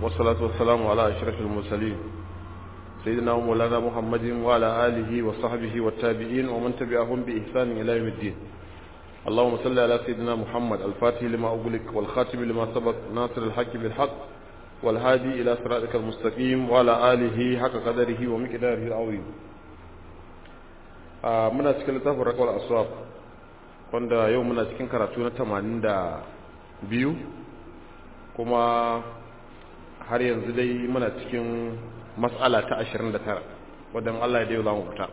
والصلاة والسلام على أشرف المرسلين سيدنا ومولانا محمد وعلى آله وصحبه والتابعين ومن تبعهم بإحسان إلى يوم الدين اللهم صل على سيدنا محمد الفاتح لما أغلق والخاتم لما سبق ناصر الحق بالحق والهادي إلى صراطك المستقيم وعلى آله حق قدره ومقداره العظيم آه muna cikin littafin rakwal aswab wanda yau muna cikin karatu na 82 kuma har yanzu dai muna cikin mas'ala ta 29 wadda Allah ya dai za mu fita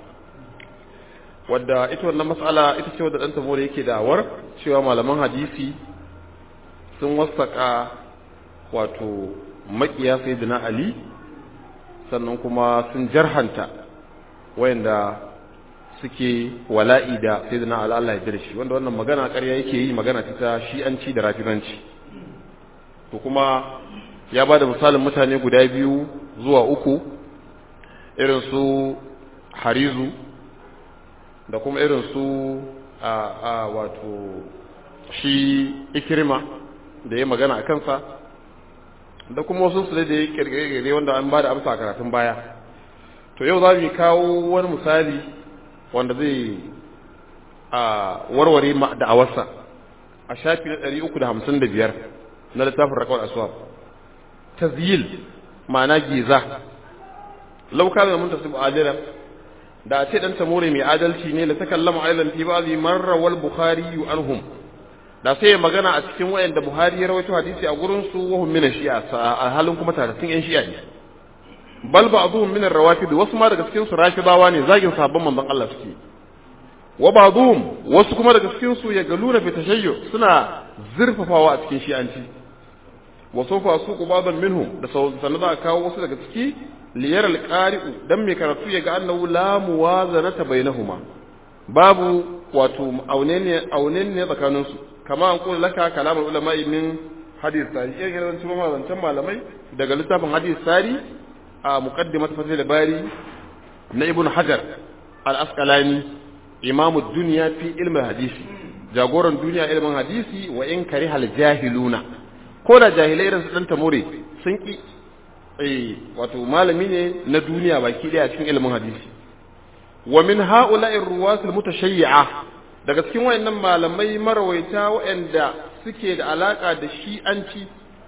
wadda ita wannan mas'ala ita ce wadda ɗan tamore yake da'awar cewa malaman hadisi sun wasaka wato makiya sayyidina ali sannan kuma sun jarhanta wayanda suke wala'i da sayyidina ali Allah ya shi wanda wannan magana ƙarya yake yi magana ta shi'anci da rafiranci to kuma ya ba da misalin mutane guda biyu zuwa uku irin su harizu da kuma irin su a, a wato shi ikirma da ya magana a kansa da kuma wasu su da ya kirkire wanda an ba da amsa a karatun baya to yau za mu kawo wani misali wanda zai a warware da'awarsa a shafi na 355 na littafin rakawar aswab tazyil ma'ana giza lauka da mun tasibu adila da a ce dan tamore mai adalci ne la takallama aidan fi ba'dhi marra wal bukhari anhum da sai magana a cikin wayanda buhari ya rawaito hadisi a gurin su wa hum min shi'a a halin kuma taratin yan shi'a ne bal ba'dhum min ar-rawafid wasu ma daga cikin su rafidawa ne zagin sabon manzon Allah suke wa ba'dhum wasu kuma daga cikin su ya galuna fi tashayyu suna zurfafawa a cikin shi'anci wa sofa su qubadan minhum da sanan za a kawo wasu daga ciki liyar alqari'u dan mai karatu ya ga annahu la muwazanata bainahuma babu wato aunenne aunenne tsakanin su kama an kula laka kalamul ulama min hadith sari irin irin su mazancan malamai daga littafin hadith sari a muqaddimat fathul bari na ibn hajar al-asqalani imamu dunya fi ilmi hadisi jagoran duniya ilmin hadisi wa in karihal jahiluna ko da jahilai irin su dan tamore sun ki eh wato malami ne na duniya baki daya cikin ilimin hadisi wa min ha'ula'i ruwas al-mutashayyi'a daga cikin wayannan malamai marawaita wayanda suke da alaka da shi'anci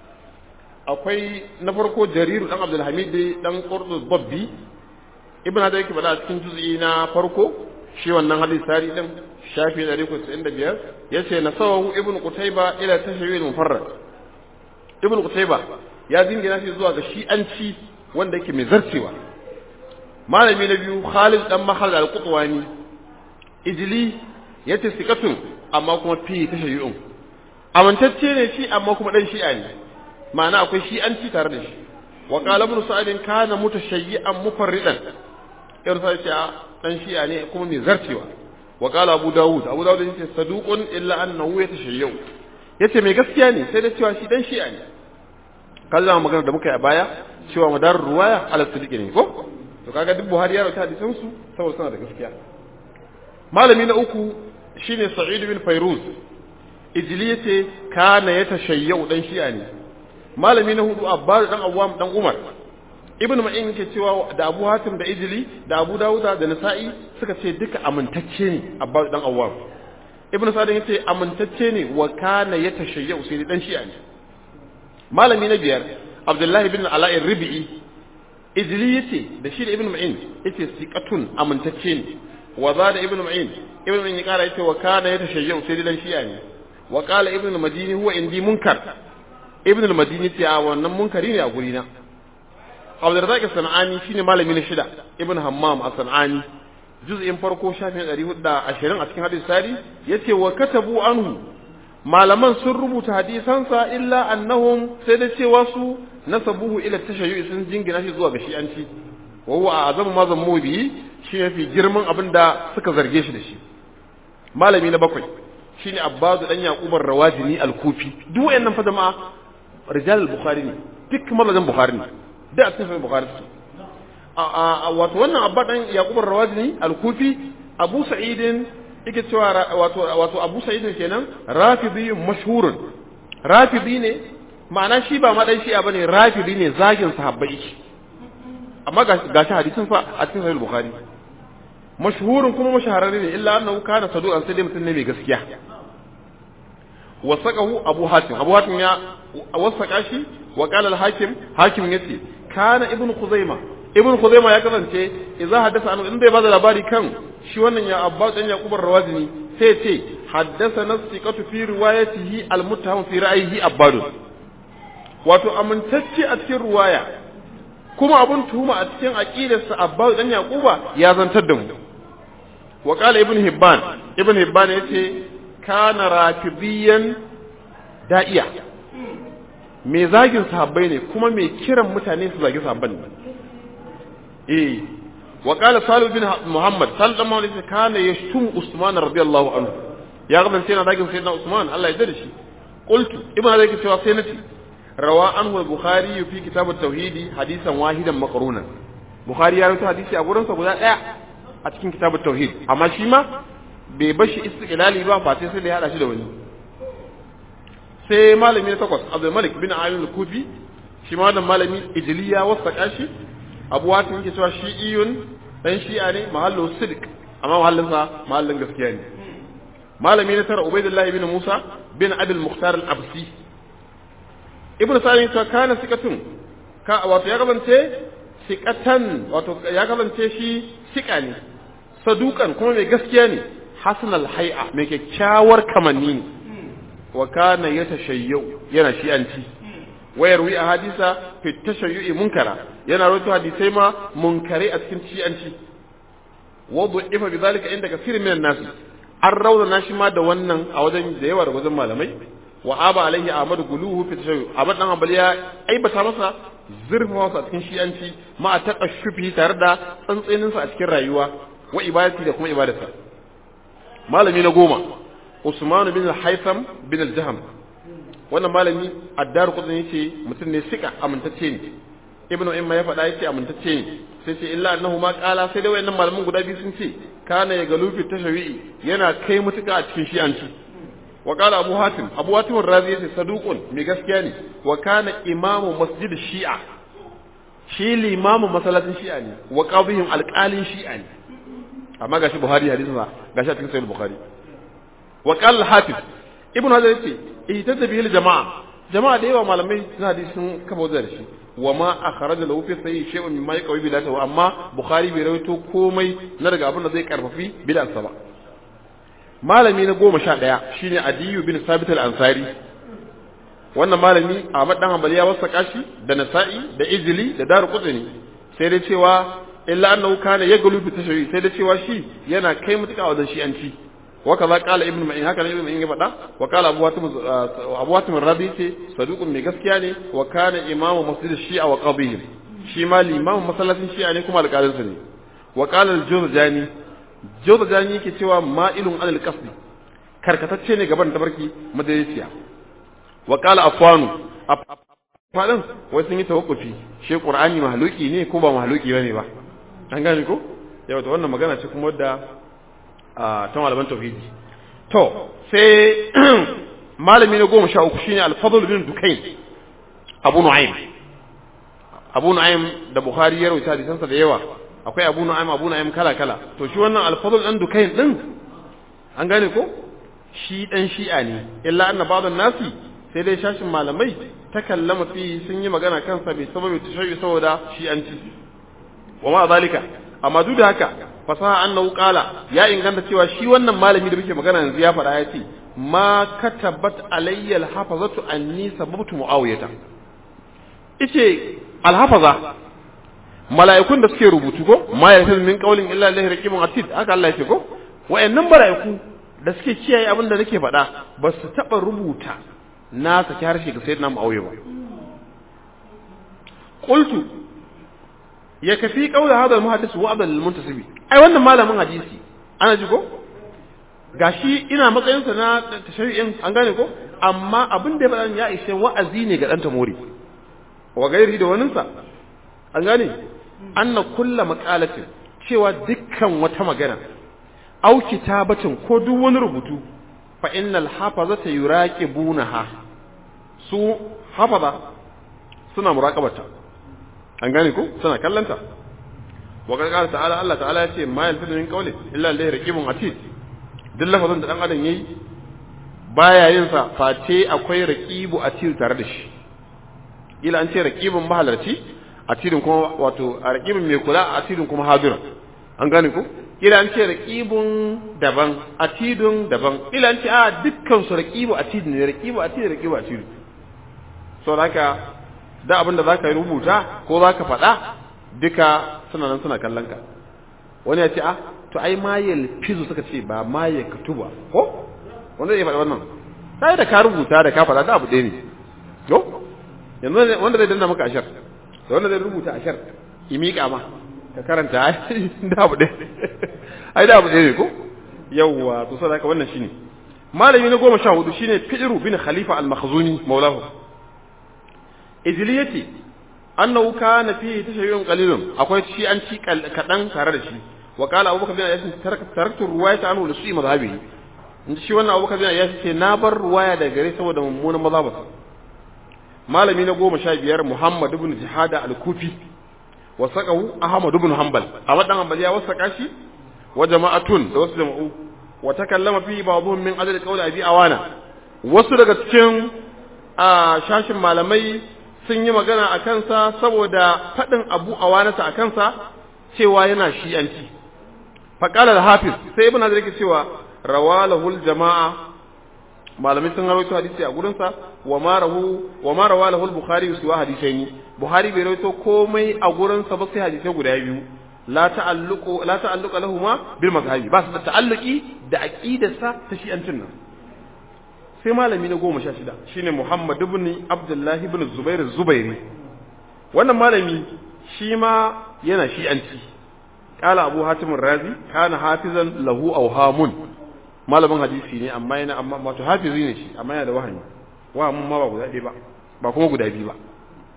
akwai na farko jarir dan abdul hamid dan qurdus babbi ibn hadar yake bada cikin juz'i na farko shi wannan hadisi sari din shafi 195 yace na sawahu ibn qutayba ila tashawil mufarrad ibn qutayba ya dingina shi zuwa ga shi'anci wanda yake mai zarcewa malami na biyu khalid dan mahal al-qutwani ijli yace sikatun amma kuma fi tashayyu'un amintacce ne shi amma kuma dan shi'a ne ma'ana akwai shi'anci tare da shi wa qala ibn sa'id kana mutashayyi'an mufarridan yar sai ce dan shi'a ne kuma mai zarcewa wa qala abu daud abu daud yace saduqun illa annahu yatashayyu yace mai gaskiya ne sai da cewa shi dan shi'a ne kallon magana da muka yi a baya cewa madar ruwaya ala sidiki ne ko to kaga duk buhari ya rauta hadisan su saboda suna da gaskiya malami na uku shine sa'id bin fairuz ijli yace kana yatashayyu dan shi'a ne malami na hudu abbas dan awwam dan umar ibnu ma'in yake cewa da abu hatim da ijli da abu dawuda da nasa'i suka ce duka amintacce ne abbas dan awwam ibnu sa'id yace amintacce ne wa kana yatashayyu sai dan shi'a ne malami na biyar abdullahi bin ala'in ribi'i ijli yace da shi da ibnu ma'in yace siqatun amintacce ne wa za da ibnu ma'in ibnu ma'in ya kara yace wa kana yatashayyu sai dan shi'a ne wa qala ibnu madini huwa indi munkar ibnu madini ce a wannan munkari ne a guri na abdurrazzaq sanani shine malami na shida ibnu hammam as-sanani juz'in farko shafin 420 a cikin hadisi sari yace wa katabu anhu malaman sun rubuta hadisansa illa annahum sai da cewa su nasabuhu ila tashayyu sun jingina shi zuwa ga shi'anci wa huwa azamu ma zammu bi shi yafi girman abin da suka zarge shi da shi malami na bakwai shine abbasu dan yaqubar rawajini al-kufi duk wayannan fa jama'a rijal al-bukhari ne duk mazan bukhari ne da a cikin bukhari a wato wannan abba dan yaqubar rawajini al-kufi abu sa'idin yake cewa wato wato Abu Sa'id kenan rafidi mashhurun rafidi ne ma'ana shi ba madan shi'a bane rafidi ne zagin sahabbai amma ga shi hadisin fa a cikin sahih bukhari mashhurin kuma mashahararre ne illa annahu kana saduqan sai dai mutum ne mai gaskiya wasaqahu abu hatim abu hatim ya wasaka shi wa qala al hakim hakim yace kana ibn khuzaima ibn khuzaima ya kasance idza haddasa an in bai bada labari kan shi wannan ya abba dan yaqub ar-rawazini sai ce haddasa nasiqatu fi riwayatihi al-muttaham fi ra'yihi abbad wato amintacce a cikin ruwaya kuma abun tuhuma a cikin aqidarsa abbad dan yaquba ya zantar da mu wa qala ibn hibban ibn hibban yace kana rafidiyan da'iya mai zagin sahabbai ne kuma mai kiran mutane su zagi sahabban ne eh wa qala salih bin muhammad salih bin muhammad kana yashtum usman radiyallahu anhu ya ga sai na zagin sayyidina usman Allah ya dade shi qultu ibn hazai ke cewa sai nace rawa anhu al-bukhari fi kitab at-tauhid hadisan wahidan maqrunan bukhari ya rawaito hadisi a gurin sa guda daya a cikin kitab at-tauhid amma shi ma bai bashi istiqlali ba fa sai da ya hada shi da wani sai malami na takwas abdul malik bin ayyun al-kufi shi ma wannan malami ijliya wasaka shi abu watin yake cewa shi'iyun dan shi'a ne mahallu sidq amma mahallin sa mahallin gaskiya ne malami na tara ubaidullah ibn musa bin abul mukhtar al-absi ibn sa'id ta kana sikatun ka wato ya kasance sikatan wato ya kasance shi sika ne sadukan kuma mai gaskiya ne hasan al-hay'a mai kyakkyawar kamanni ne wa kana yatashayyu yana shi'anci wayar wi a hadisa fi tashayyu'i munkara yana rawaito hadisai ma munkare a cikin shi'anci wadu ifa bi zalika inda kasirin minan nas an rauna shi ma da wannan a wajen da yawa da wajen malamai wa aba alaihi ahmad guluhu fi tashayyu ahmad dan hanbali ya aibata masa zurfa masa a cikin shi'anci ma a taqashshufi tare da tsantsenin sa a cikin rayuwa wa ibadati da kuma ibadarsa malami na goma Usman bin al-Haytham bin al-Jahm wannan malami addar kudin yace mutum ne sika amintacce ne ibnu imma ya faɗa yace amintacce ne sai ce illa annahu ma qala sai dai wayannan malaman guda biyu sun ce kana ya galufi tashawi'i yana kai mutuka a cikin shi'anci wa qala abu hatim abu hatim razi yace saduqun mai gaskiya ne wa kana imamu masjid shi'a shi limamu masallacin shi'a ne wa qadhihim alqalin shi'a ne amma gashi buhari hadisin sa gashi a cikin sahih bukhari wa qala al-hafiz ibn hazar yace ihtada bihi al-jama'a jama'a da yawa malamai suna hadisi sun kafa wajen shi wa ma akhraja lahu fi sahih shay'un mimma yaqwi bidatahu amma bukhari bai rawaito komai na daga abin da zai karfafi bid'arsa ba malami na goma sha ɗaya shine adiyu bin sabit al-ansari wannan malami ahmad dan hanbali ya wasa kashi da nasa'i da ijli da daru qutni sai dai cewa illa annahu kana yaglu bi tashayyi sai dai cewa shi yana kai mutuka wajen shi'anci وكذا قال ابن معين هكذا ابن معين فدا وقال ابو واتم ابو واتم الربي ce saduqun mai gaskiya ne wa kana imamu masjid shi'a wa qadihim shi ma limamu masallacin shi'a ne kuma alƙalin sa ne wa qala al-jurjani jurjani yake cewa ma'ilun alal qasdi karkatacce ne gaban tabarki majalisiya wa qala afwanu fadin wai sun yi tawakkufi shi qur'ani mahluki ne ko ba mahluki bane ba an gane ko yau to wannan magana ce kuma wadda ta malaman tauhidi to sai malami na goma sha uku shine al-fadl bin dukain abu nu'aym abu nu'aym da bukhari ya rawaita hadisansa da yawa akwai abu nu'aym abu nu'aym kala kala to shi wannan al-fadl dan dukain din an gane ko shi dan shi'a ne illa anna ba'd nasi sai dai shashin malamai ta kallama fi sun yi magana kansa bai sababi tashayyu saboda shi'anci wa ma zalika amma duk da haka fasaha annahu qala ya inganta cewa shi wannan malami da muke magana yanzu ya faɗa ya ce ma katabat alayya alhafazatu anni sababtu muawiyata ice alhafaza mala'ikun da suke rubutu ko ma yalfiz min qawlin illa lillahi raqibun atid haka Allah ya ce ko wayannan mala'iku da suke kiyaye abin da nake faɗa ba su taɓa rubuta na saki harshe ga sayyidina muawiya ba qultu ya kafi kaula hadal muhaddis wa abdul muntasibi ai wannan malamin hadisi ana ji ko gashi ina matsayin sa na tashri'in an gane ko amma abin da ya faɗa ya ishe wa'azi ne ga dan tamori wa gairi da waninsa an gane anna kullu maqalatin cewa dukkan wata magana au kitabatin ko duk wani rubutu fa innal hafazata yuraqibunaha su hafaza suna muraqabata an gane ko suna kallanta wa qala ta'ala Allah ta'ala ya ce ma yalfidu min qawli illa alladhi raqibun atid duk lafazin da dan adam yayi baya yin sa face akwai raqibu atid tare da shi ila an ce raqibun mahalarci atidin kuma wato raqibun mai kula atidin kuma hadirin an gane ko ila an ce raqibun daban atidun daban ila an ce a dukkan su raqibu atid ne raqibu atid raqibu atid so haka da abin da zaka rubuta ko zaka faɗa duka suna nan suna kallon ka wani ya ce a to ai ma fizu suka ce ba ma ya katuba ko wanda zai faɗi wannan sai da ka rubuta da ka faɗa da abu ɗaya ne yo yanzu wanda zai danna maka ashar da wanda zai rubuta ashar i miƙa ma ka karanta ai da abu ɗaya ai da abu ɗaya ne ko yawwa to sai haka wannan shine malami na goma sha hudu shine fi'ru bin khalifa al-makhzuni maulahu ijliyati annahu kana fihi tashayyun qalilun akwai shi an ci kadan tare da shi wa qala abubakar bin ayyas taraktu ruwayata anhu li su'i madhhabihi inda shi wannan abubakar bin ayyas ce na bar ruwaya daga gare saboda mummunan mazhabarsa malami na goma sha biyar muhammad ibn jihada al-kufi wa saqahu ahmad ibn hanbal ahmad dan hanbal ya wasaka shi wa jama'atun da wasu jama'u wa takallama fi ba'dhum min adad qawli abi awana wasu daga cikin a shashin malamai sun yi magana a kansa saboda faɗin abu a wanasa a kansa cewa yana shi'anci faƙalar hafiz sai ibn hazar yake cewa rawalahul jama'a malamai sun rawaito hadisi a gurinsa wa ma rahu wa ma rawalahul bukhari su wa hadisaini buhari bai rawaito komai a gurinsa ba sai hadisai guda biyu la ta'alluqu la ta'alluqa lahumu bil mazhabi ba su da ta'alluqi da aqidarsa ta shi'ancin nan sai malami na goma sha shida shine Muhammad ibn Abdullah ibn Zubair Zubairi wannan malami shi ma yana shi'anci qala Abu Hatim razi kana hafizan lahu awhamun malamin hadisi ne amma yana amma wato hafizi ne shi amma yana da wahami wahamin ma ba guda ɗaya ba ba kuma guda biyu ba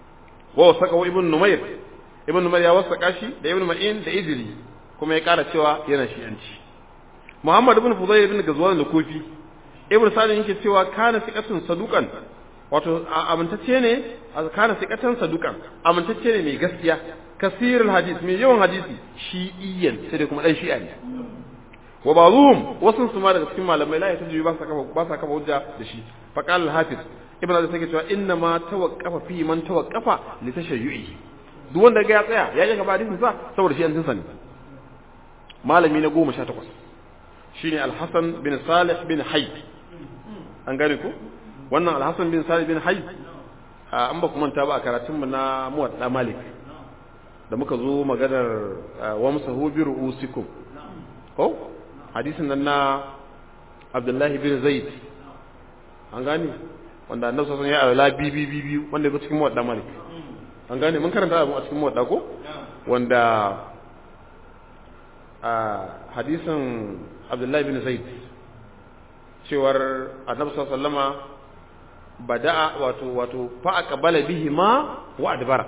wa wasaka ibn Numayr ibn Numayr ya wasaka shi da ibn Ma'in da Idri kuma ya kara cewa yana shi'anci Muhammad ibn Fudayl ibn Gazwan al-Kufi ibn sa'd yake cewa kana siqatun saduqan wato amintacce ne kana siqatan saduqan amintacce ne mai gaskiya kasirul hadith mai yawan hadisi shi'iyyan sai dai kuma dan shi'a ne wa ba'dhum wasu su ma daga cikin malamai la yataji ba sa kafa ba sa kafa hujja da shi fa qala al-hafiz ibn sa'd yake cewa inna ma tawaqqafa fi man tawaqqafa li tashayyu'i duk wanda ga ya tsaya ya ga gaba hadisin sa saboda shi an tinsa ne malami na 18 shine al-hasan bin salih bin hayy an gane ku wannan alhassan bin sa'id bin hayy an ba ku manta ba a karatunmu na muwadda malik da muka zo maganar wa musahu bi ru'usikum ko hadisin nan na abdullahi bin zaid an gane wanda annabi sallallahu alaihi wasallam ya ala bi bi bi bi wanda ya cikin muwadda malik an gane mun karanta a cikin muwadda ko wanda a hadisin abdullahi bin zaid cewar annabi sallama bada'a wato wato fa aqbala bihima wa adbara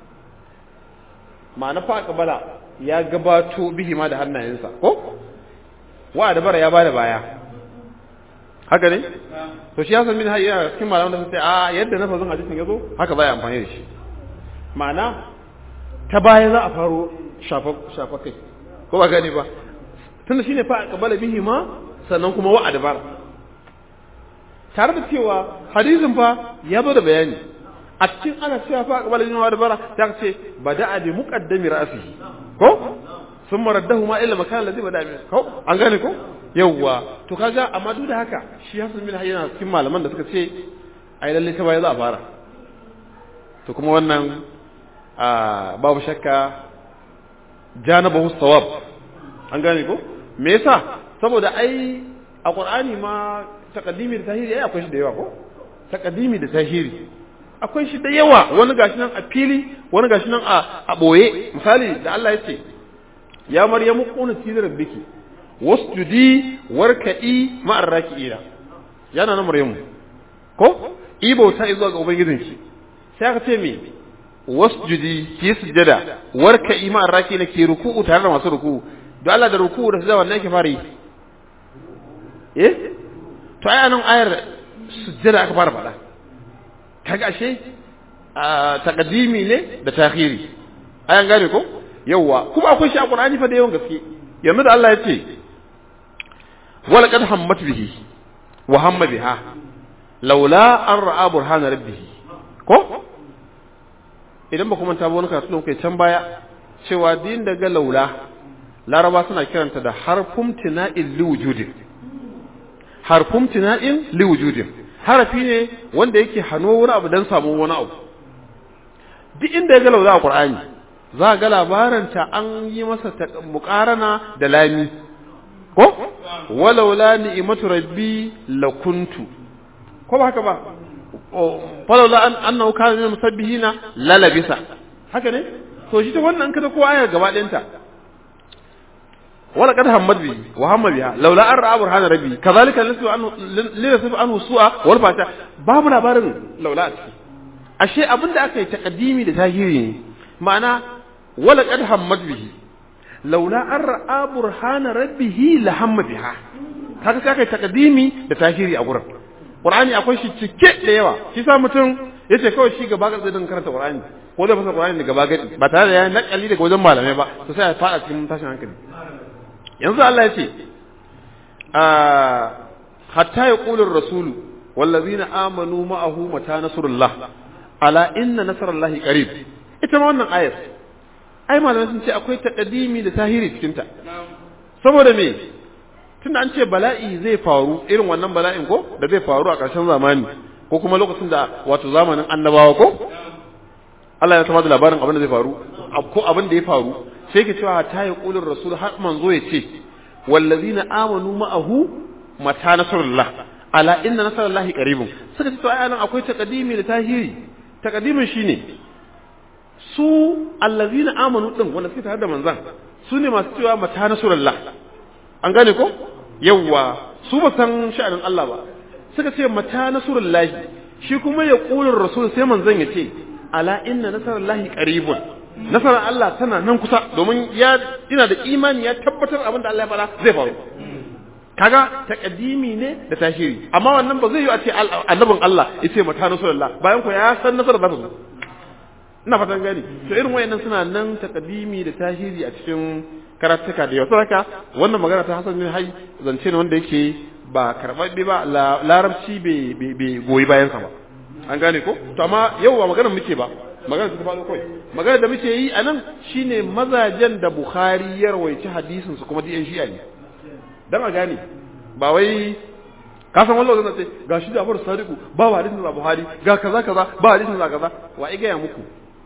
ma'ana fa aqbala ya gabato bihima da hannayensa ko wa adbara ya bada baya haka ne to shi yasan min hayya cikin malaman da sun ce a yadda na fazin hadisin yazo haka baya amfani da shi ma'ana ta baya za a faro shafa shafa kai ko ba gani ba tunda shine fa aqbala bihima sannan kuma wa adbara tare da cewa hadisin fa ya zo da bayani a cikin ana cewa fa aqbala bin wa bara ta ce bada'a bi muqaddami ra'sihi ko sun maraddahu ma illa makan ladhi bada'a bi ko an gane ko yawwa to kaga amma duk da haka shi Hassan bin Hayyan cikin malaman da suka ce ai lalle ta baya za a fara to kuma wannan babu shakka janabahu sawab an gane ko me yasa saboda ai a Qur'ani ma takaddimi da tahiri ai akwai shi da yawa ko takaddimi da tahiri akwai shi da yawa wani gashi nan a fili wani gashi nan a a boye misali da Allah ya ce ya maryamu qunati li rabbiki wasjudi warka'i ma'ar raki'ina yana nan maryamu ko ibo ta zuwa ga ubangijinki sai aka ce me wasjudi ki sujada warka'i ma'ar raki'ina ki ruku'u tare da masu ruku'u don Allah da ruku'u da sujada wannan yake fara yi eh to ai anan ayar sujjada aka fara faɗa kaga ashe taqdimi ne da takhiri ayan gane ko yawa kuma akwai shi a Qur'ani fa da yawan gaske yanzu da Allah ya ce wala qad hammat bihi wa hamma biha laula an ra'a burhana rabbih ko idan ba kuma ta wani karatu kai can baya cewa din daga laula laraba suna kiranta da harfum tina'in liwujudin harfum tina'in liwujudin harafi ne wanda yake hannuwa wani abu don samun wani abu duk inda ya ga laula a qur'ani za ga labaranta an yi masa muqarana da lami ko walaula ni'matu rabbi lakuntu ko ba haka ba falaula an annahu kana min musabbihina lalabisa haka ne to shi ta wannan kada ko ayar gaba ɗayanta wala kad hammad bi wa hamma biha laula an ra'a burhana rabbi kadhalika lisu anhu lisu anhu su'a wal fata babu labarin laula a ciki ashe abinda aka yi taqdimi da tahiri ne ma'ana wala kad hammad bihi laula an ra'a burhana rabbihi la hamma biha kaga sai aka yi taqdimi da tahiri a gurin qur'ani akwai shi cike da yawa shi sa mutum yace kawai shi gaba ga zai karanta qur'ani ko zai fasa qur'ani da gaba gadi ba tare da ya nakali daga wajen malamai ba to sai ya fada cikin tashin hankali yanzu Allah ya ce hatta ya ƙulin rasulu wallazina amanu ma'ahu mata nasrullah ala inna nasrallahi qarib ita ma wannan ayar ai malamai sun ce akwai taqdimi da tahiri cikin ta saboda me tunda an ce bala'i zai faru irin wannan bala'in ko da zai faru a ƙarshen zamani ko kuma lokacin da wato zamanin annabawa ko Allah ya sama da labarin abin da zai faru ko abin da ya faru sai ke cewa ta yi ƙulin rasul har manzo ya ce wallazina amanu ma'ahu mata nasarullah ala inna nasarallahi qaribun suka ce to ai nan akwai taqdimi da tahiri taqdimin shine su allazina amanu din wanda suke tare da manzan su ne masu cewa mata nasarullah an gane ko yawwa su ba san sha'anin Allah ba suka ce mata nasrullahi shi kuma ya ƙulin rasul sai manzon ya ce ala inna nasarallahi qaribun nasarar Allah tana nan kusa domin ya ina da imani ya tabbatar abin da Allah ya faɗa zai faru kaga taqdimi ne da tashiri amma wannan ba zai yi a ce annabin Allah ya ce mata rasulullah bayan ko ya san nasarar za ta zo ina fatan gani to irin wayannan suna nan taqdimi da tashiri a cikin karatuka da yawa haka wannan magana ta Hassan bin Hayy zance ne wanda yake ba karɓaɓɓe ba larabci bai goyi bayansa ba an gane ko to amma yau ba maganar muke ba magana ta faɗo kawai magana da muke yi a nan shine mazajen da Bukhari ya rawaici hadisin su kuma diyan shi'a ne dan a gane ba wai ka san wallahi zan ce ga shi da Abu Sadiku ba ba hadisin da Buhari ga kaza kaza ba hadisin da kaza wa ai gaya muku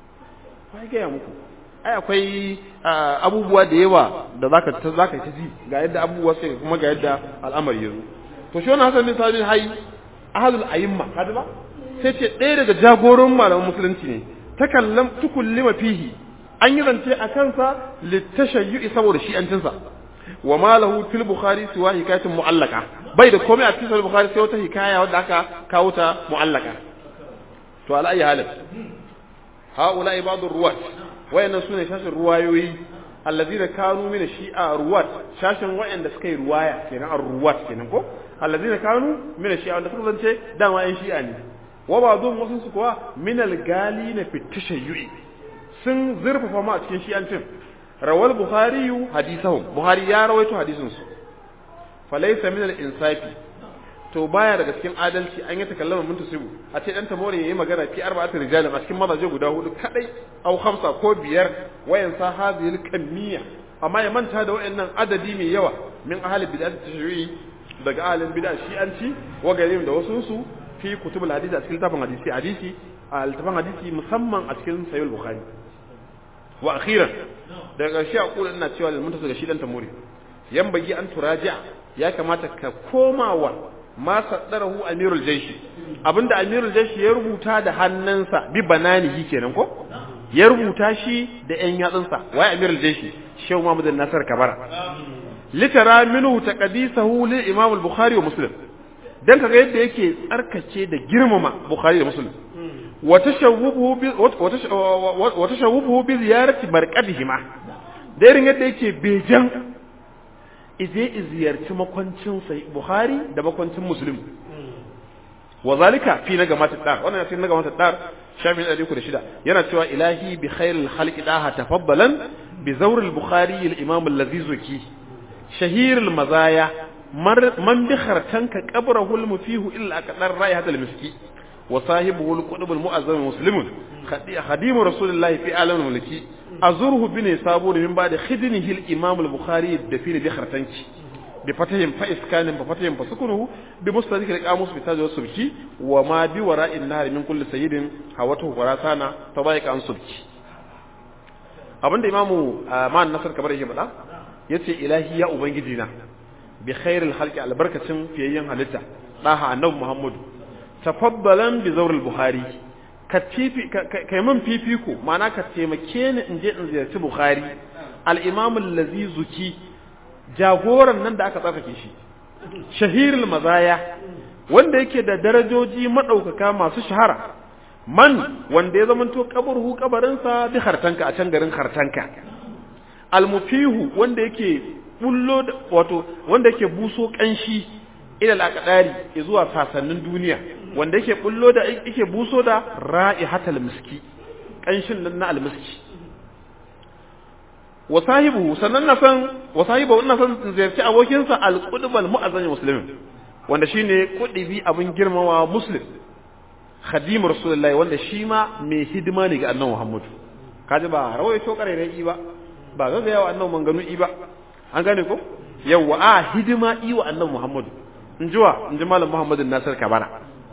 wa ai gaya muku ai akwai abubuwa da yawa da zaka ta zaka ta ji ga yadda abubuwa sai kuma ga yadda al'amari yazo to shi wannan Hassan bin Sabit hayy ahadul ayyimma kada ba sai ce ɗaya daga jagoran malaman musulunci ne takallam tukullima fihi an yi zance a kansa litashayyu'i saboda shi'ancinsa wa ma lahu fil bukhari siwa hikayatin mu'allaka bai da komai a cikin bukhari sai wata hikaya wadda aka kawo ta mu'allaka to ala ayi halin haula ibadu ruwat wayannan sune shashin ruwayoyi allazina kanu min shi'a ruwat shashin wayanda suka yi ruwaya kenan ar-ruwat kenan ko allazina kanu min shi'a wanda suka zance dama yan shi'a ne wa ba zuwan wasu su kuwa minal gali na fitashayyu'i sun zurfafa ma a cikin shi'ancin rawal buhari hadisahum buhari ya rawaito hadisin su falaysa minal insafi to baya daga cikin adalci an yi takallama mun tusibu a ce dan tamore yayi magana fi arba'atin rijalin a cikin mazaje guda hudu kadai au khamsa ko biyar wayan sa hadhihi kamiyya amma ya manta da wayannan adadi mai yawa min ahli bid'at tashri'i daga ahlin bid'a shi'anci wa garim da wasu su fi kutubul hadisi a cikin littafin hadisi hadisi a littafin hadisi musamman a cikin sahih bukhari wa akhiran daga ƙarshe a kula ina cewa lalmunta daga shi dan tamuri yan bagi an turaja ya kamata ka komawa ma saddarahu amirul jaishi abinda amirul jaishi ya rubuta da hannunsa bi bananihi kenan ko ya rubuta shi da yan yatsunsa wai amirul jaishi shehu muhammad nasar kabara litara minhu taqdisahu lil imam al-bukhari wa muslim dan kaga yadda yake tsarkace da girmama Bukhari da Muslim wa tashawwuhu bi wa tashawwuhu bi ziyarati marqadihima da irin yadda yake bejan ije ziyarci makwancin sai Bukhari da makwancin Muslim wa zalika fi na gamata dar wannan sai na gamata dar shafin 306 yana cewa ilahi bi khairil khalqi daha tafaddalan bi zawr al bukhari al imam allazi zuki shahir al mazaya man bi khartanka qabrahu al mufihu illa aqdar raihat al miski wa sahibuhu al qutb al mu'azzam muslimun khadim rasulillahi fi alam al mulki azurhu bi nisabur min ba'da khidnihi al imam al bukhari dafin bi khartanki بفتحهم فإسكان بفتحهم فسكنه بمستدرك القاموس بتاج والسبكي وما بوراء النهر من كل سيد هوته وراسانا تضايق عن سبكي abinda imamu ma'an nasar kamar yake faɗa yace ilahi ya ubangiji na bi khairil khalqi albarkacin fiyayyen halitta daha annabi muhammadu tafaddalan bi zawril buhari ka tifi kai man fifiko ma'ana ka taimake ni in je in ziyarci bukhari al-imam allazi zuki jagoran nan da aka tsarkake shi shahirul mazaya wanda yake da darajoji madaukaka masu shahara man wanda ya zamanto kaburhu kabarinsa bi hartanka a can garin hartanka almufihu wanda yake bullo wato wanda yake buso kanshi ila alaqdari zuwa sasannin duniya wanda yake bullo da yake buso da ra'ihatal miski kanshin nan na almiski wa sahibu sannan na san wa sahibu ina san ziyarci abokinsa al-qudb al-mu'azzam muslimin wanda shine kudibi abin girmawa muslim khadim rasulullahi wanda shi ma mai hidima ne ga annabi muhammad kaji ba rawaito karairai ba ba ga yawa annabi manganu i ba an gane ko yawa a hidima i wa annabi muhammad in jiwa in ji malam muhammadin nasir kabara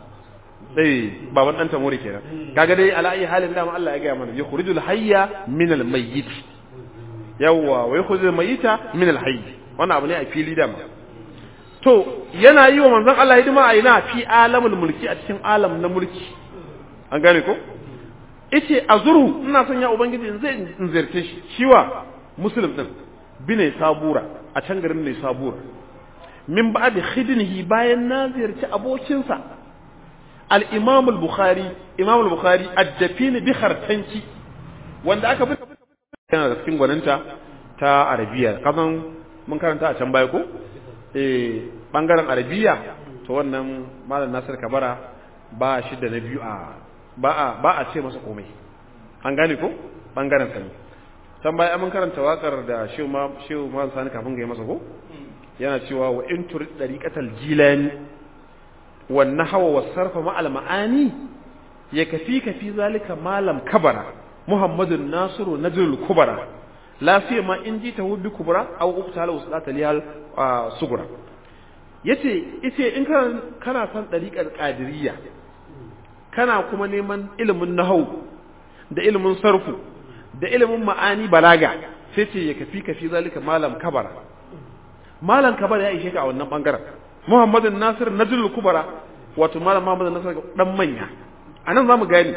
dai baban dan tamuri kenan kaga dai ala ayi halin da Allah ya ga mana yukhrijul hayya min al-mayyit yawwa wa yakhudhu mayita min al-hayy wannan abu ne a fili da to yana yi wa manzon Allah hidima a ina fi alamul mulki a cikin alam na mulki an gane ko yace azuru ina son ya ubangiji in zai in ziyarce shi shiwa muslim din bine sabura a can garin ne sabura min ba'd khidnihi bayan na ziyarci abokinsa al-imam al-bukhari imam al-bukhari ad-dafin bi khartanki wanda aka fi yana da cikin gwaninta ta arabiya kasan mun karanta a can baya ko eh bangaren arabiya to wannan malam nasir kabara ba shi da na biyu a ba a ba a ce masa komai an gane ko bangaren sa ne can baya mun karanta wakar da shehu ma shehu ma sani kafin ga masa ko yana cewa wa in turid dariqatal jilani wan nahwa was sarfa ma al maani yakfika fi zalika malam kabara muhammadun nasiru najrul kubara la ma in ji ta hubbi kubra aw uqtala uslata lihal sugura yace yace in kana kana san dariqar qadiriyya kana kuma neman ilimin nahwu da ilimin sarfu da ilimin ma'ani balaga sai ce ya kafi kafi zalika malam kabara malam kabara ya ishe ka a wannan bangaren muhammadun nasir najrul kubara wato malam muhammadun nasir dan manya anan zamu gani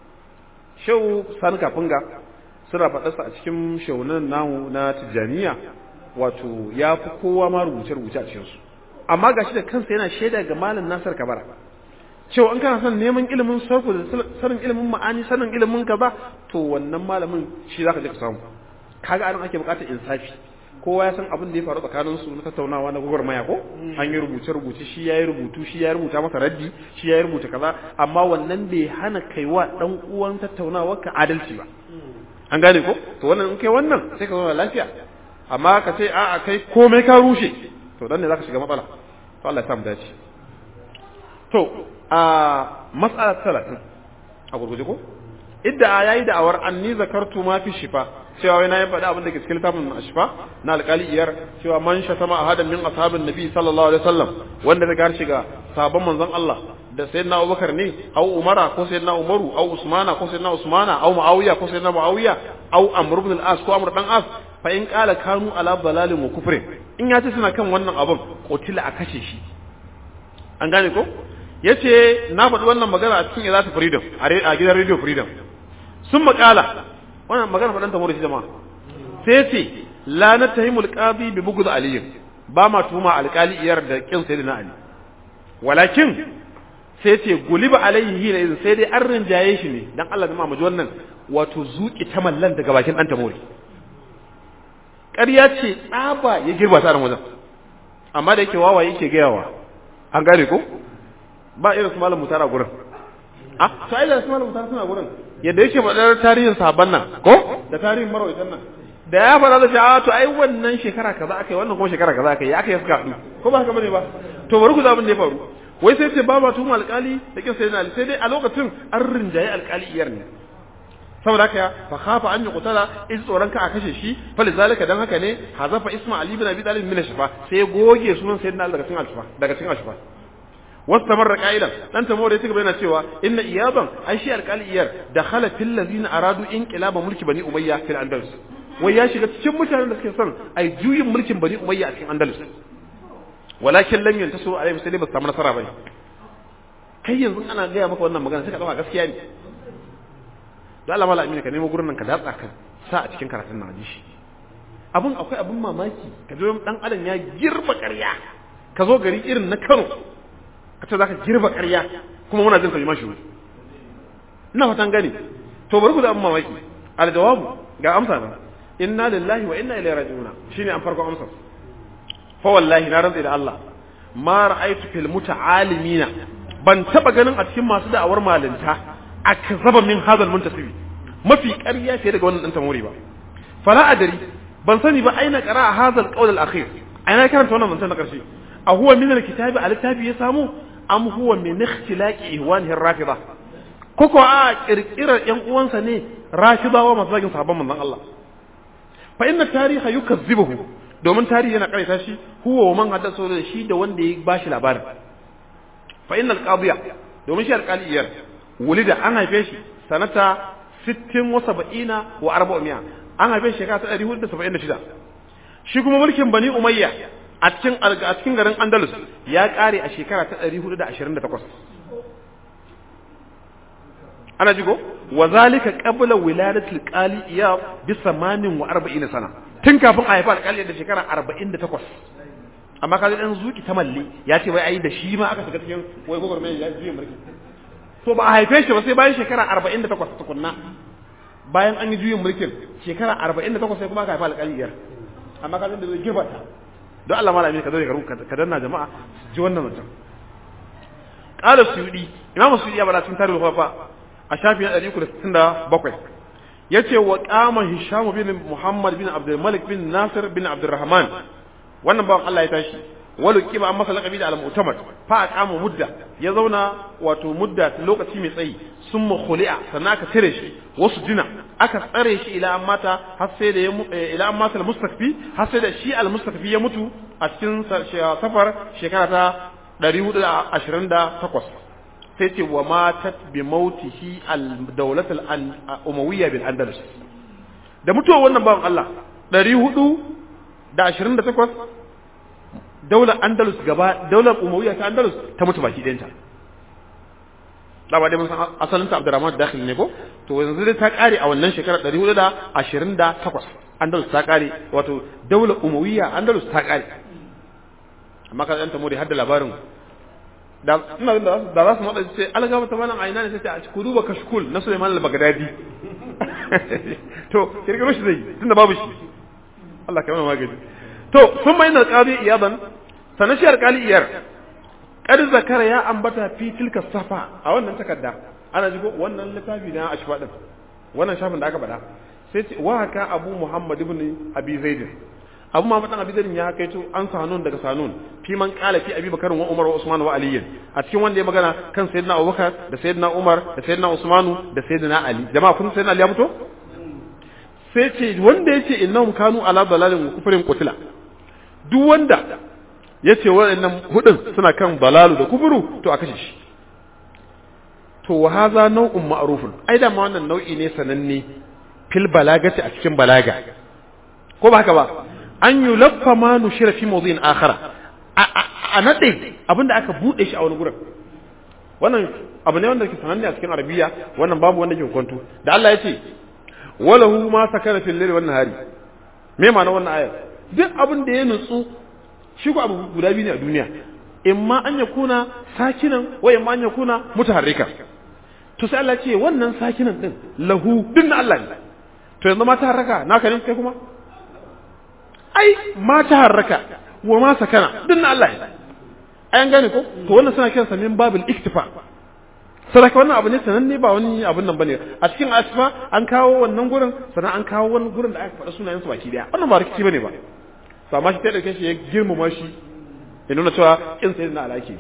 shehu sani kafinga suna faɗarsa a cikin shaunan namu na tijjaniya wato ya fi kowa ma rubuce-rubuce a cikinsu amma ga shi da kansa yana shaida ga malam nasar kabara cewa in kana son neman ilimin sarku da sanin ilimin ma'ani sanin ilimin kaza to wannan malamin shi zaka je ka samu kaga anan ake bukatar insafi kowa ya san abin da ya faru tsakanin su na tattaunawa na gwagwarmaya ko an yi rubuce rubuce shi ya yi rubutu shi ya rubuta masa raddi shi ya rubuta kaza amma wannan bai hana kaiwa dan uwan tattaunawa ka adalci ba an gane ko to wannan in kai wannan sai ka zauna lafiya amma ka ce a'a kai komai ka rushe to dan ne zaka shiga matsala to Allah ya samu dace to a mas'ala 30 a gurguje ko idda yayi da'awar anni zakartu ma fi shifa cewa wai na yi faɗi abin da ke cikin littafin ashfa na alƙali iyar cewa man shatama ahadan min ashabin nabi sallallahu alaihi wasallam wanda da gar shiga sabon manzon Allah da sayyidina Abubakar ne au Umara ko sayyidina Umaru au Usmana ko sayyidina Usmana au Muawiya ko sayyidina Muawiya au Amr ibn al-As ko Amr dan As fa in qala kanu ala dalalin wa kufrin in ya ce suna kan wannan abin qutila a kashe shi an gane ko yace na faɗi wannan magana a cikin Izatu Freedom a gidan Radio Freedom sun makala wannan magana faɗan ta murshi jama'a sai ce la natahimul qadi bi bugd ali ba ma tuma alƙali iyar da kin sayyidina ali walakin sai ce guliba alaihi hina idan sai dai an rinjaye shi ne dan Allah jama'a mu ji wannan wato zuki ta mallan daga bakin dan tamori ƙarya ce tsaba ya girba ta ran wajen amma da yake wawa yake gayawa an gane ko ba irin su malam mutara gurin ah to ai da su malam mutara suna gurin yadda yake faɗar tarihin sahabban nan ko da tarihin marawaitan nan da ya faɗa da shi a to ai wannan shekara kaza aka yi wannan kuma shekara kaza aka yi aka yi suka haɗu ko ba haka bane ba to bari ku abin da ya faru wai sai ce ba ba tuhum alƙali da kin sayyidina ali sai dai a lokacin an rinjaye alƙali iyar ne saboda haka fa khafa an yuqtala in tsoron ka a kashe shi fa lizalika dan haka ne hazafa isma ali bin abi talib min shafa sai goge sunan sayyidina ali daga cikin alshafa daga cikin alshafa واستمر قائلا dan tamore ya cigaba yana cewa inna iyaban ai shi alƙali iyar dakhala fil ladina aradu inqilaba mulki bani umayya fil andalus wai ya shiga cikin mutanen da suke son ai juyin mulkin bani umayya a cikin andalus walakin lam yantasu alaihi sai ba su samu nasara bane kai yanzu ana gaya maka wannan magana sai ka dauka gaskiya ne da Allah mala amina ka nemo gurin nan ka datsa ka sa a cikin karatun nan ji shi abun akwai abun mamaki ka ji dan adam ya girba ƙarya ka zo gari irin na Kano ka ce zaka girba ƙarya kuma muna jin kalmar shi ina fatan gani to bari ku da abun mamaki al jawabu ga amsa nan inna lillahi wa inna ilaihi raji'un shine an farko amsa fa wallahi na rantsa da Allah ma ra'aytu fil muta'alimina ban taba ganin a cikin masu da'awar malinta akzaba min hadal muntasibi mafi ƙarya fiye daga wannan dan tamori ba fala adari ban sani ba aina qara hadal qawl al akhir aina karanta wannan zancen na karshe a huwa min al kitabi al littafi ya samu am huwa min ikhtilaqi ihwanihi rafida koko a kirkirar yan uwansa ne rafidawa masu zagin sahabban manzon Allah fa inna tariha yukazzibuhu domin tarihi yana karaita shi huwa wa man haddasa da shi da wanda ya bashi labarin fa inna al-qadiya domin shi alqaliyar wulida an haife shi sanata 60 wa 70 wa 400 an haife shi shekara ta 476 shi kuma mulkin bani umayya a cikin a cikin garin andalus ya kare a shekara ta 428 ana jigo wa zalika qabla wiladatil qali iya bi 48 sana tun kafin a haifa alƙali da shekara 48 amma kaga dan zuki ta malle ya ce wai ai da shi ma aka shiga cikin wai gogor mai ya juye mulki to ba a haife shi ba sai bayan shekara 48 tukunna bayan an yi juyin mulkin shekara 48 sai kuma aka haifa alƙali iyar amma kaga da zai gibata don Allah malami ka zo ka danna jama'a ji wannan mutum qala suyudi imamu suyudi ya bada cikin tarihi fa a shafi na 367 yace wa qama hisham bin muhammad bin abdul malik bin nasir bin abdurrahman wannan bawan Allah ya tashi walu kiba an masa laqabi da al-mu'tamad fa aqama mudda ya zauna wato mudda lokaci mai tsayi summa khuli'a sannan aka cire shi wasu dina aka tsare shi ila an mata har sai da ya ila an mata al-mustakfi har sai da shi al-mustakfi ya mutu a cikin safar shekara ta 428 sai ce wa matat bi mautihi al-dawlat al-umawiyya bil andalus da mutuwar wannan bawan Allah 428 daular andalus gaba daular umawiyya ta andalus ta mutu baki ɗayanta dama dai mun san asalin ta abdurrahman dakhil ne ko to yanzu dai ta kare a wannan shekarar 428 andalus ta kare wato daular umawiyya andalus ta kare amma ka ɗanta muri har da labarin da ina da da za su matsa ce algaba ta malam aina ne sai a ku duba kashkul na Sulaiman al-Baghdadi to kirkiro shi zai tunda babu shi Allah ka mana magani to sun mai na qadi iyadan sanan shi alƙali iyar kad zakara ya ambata fi tilka safa a wannan takarda ana jigo wannan littafi na ashfa din wannan shafin da aka bada sai ce wa haka abu muhammad ibn abi zaid abu muhammad dan abi zaid ya kaito an sanun daga sanun fi man qala fi abi bakar wa umar wa usman wa ali a cikin wanda ya magana kan sayyidina abubakar da sayyidina umar da sayyidina usman da sayyidina ali jama'a kun sayyidina ali ya fito sai ce wanda yace innahum kanu ala dalalin wa kufrin qutila duk wanda yace waɗannan hudun suna kan dalalu da kufuru to a kashe shi to wa hadha nau'un ma'rufun ai da ma wannan nau'i ne sananne fil balagati a cikin balaga ko ba haka ba an yulaffa ma nushira fi mawdhin akhara a nade abinda aka bude shi a wani gurin wannan abu ne wanda ke sananne a cikin arabiya wannan babu wanda ke kwanto da Allah ya ce walahu ma sakara fil layli wan nahari me ma'ana wannan ayar duk abin da ya nutsu shi ko abu guda biyu ne a duniya imma an yakuna sakinan wa imma an yakuna mutaharrika to sai Allah ce wannan sakinan din lahu din na Allah ne to yanzu ma taharraka naka ne kai kuma ai ma taharraka wa ma sakana din na Allah ne an gane ko to wannan suna kiransa min babil iktifa sadaka wannan abu ne sananne ba wani abun nan bane a cikin asfa an kawo wannan gurin sannan an kawo wani gurin da aka faɗa sunayen su baki daya wannan ba rikici bane ba to amma shi ta dauke shi ya girmama shi ya nuna cewa kin sai na alaki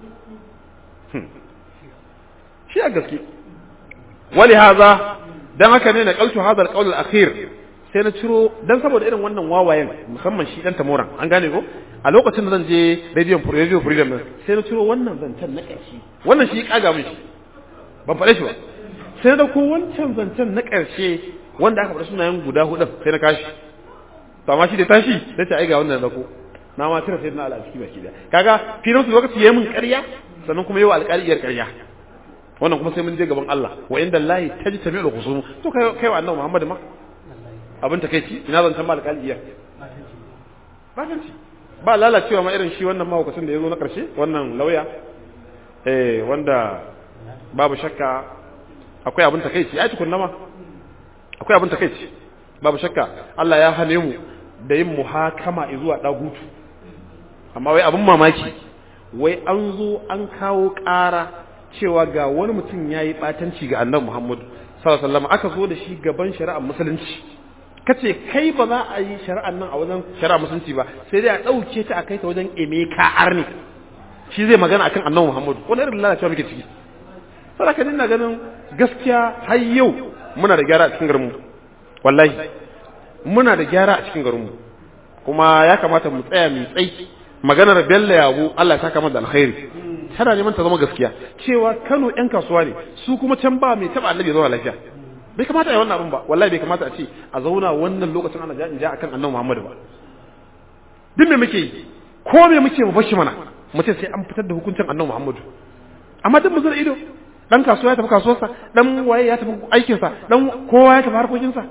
shi a gaske wali haza dan haka ne na kaltu hadal qawl al akhir sai na ciro dan saboda irin wannan wawayen musamman shi dan tamoran an gane ko a lokacin da zan je radio radio freedom din sai na ciro wannan zancen na ƙarshe wannan shi kaga min shi ban faɗe shi ba sai na ko wancan zancen na ƙarshe wanda aka faɗa sunayen guda hudu sai na kashi to amma shi da tashi sai ta ai ga wannan dako na ma tira sai na ala ciki baki da kaga filin su lokaci yayin mun ƙarya sannan kuma yau alƙaliyar ƙarya wannan kuma sai mun je gaban Allah wa inda Allah tajtami'ul khusum to kai kai wa annabi Muhammad ma abin ta kai ci ina zan san ba alƙaliyar ba ta ci ba lalacewa ma irin shi wannan mahaukacin da ya zo na ƙarshe wannan lauya eh wanda babu shakka akwai abin ta kai ci ai tukunna ma akwai abin ta kai ci babu shakka Allah ya hane mu da yin muhakama zuwa dagutu amma wai abin mamaki wai an zo an kawo ƙara cewa ga wani mutum ya yi ɓatanci ga annabi Muhammadu sallallahu alaihi wasallam aka zo da shi gaban shari'ar musulunci kace kai ba za a yi shari'ar nan a wajen shari'ar musulunci ba sai dai a ɗauke ta a kai ta wajen emeka arni shi zai magana akan annabi Muhammadu wani irin lalacewa muke ciki saboda ka dinga ganin gaskiya har yau muna da gyara a cikin garinmu wallahi muna da gyara a cikin garinmu kuma ya kamata mu tsaya mu tsai maganar Bello Yabo Allah ya saka mata alkhairi tana neman ta zama gaskiya cewa Kano ƴan kasuwa ne su kuma can ba mai taba annabi zuwa lafiya bai kamata a yi wannan abin ba wallahi bai kamata a ce a zauna wannan lokacin ana ja in ja akan annabi Muhammad ba duk me muke yi ko me muke mu bashi mana mu ce sai an fitar da hukuncin annabi Muhammad amma duk mu zura ido dan kasuwa ya tafi kasuwarsa dan waye ya tafi aikinsa dan kowa ya tafi harkokinsa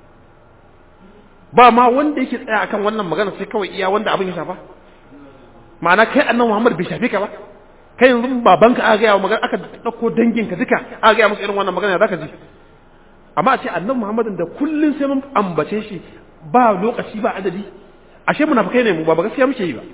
ba ma wanda yake tsaya akan wannan magana sai kawai iya wanda abin ya shafa ma'ana kai annabi Muhammad bai shafe ka ba kai yanzu babanka aka gaya wa magana aka dauko danginka duka aka gaya musu irin wannan magana zaka ji amma a ce annabi Muhammadin da kullun sai mun ambace shi ba lokaci ba adadi ashe munafikai ne mu ba gaskiya muke yi ba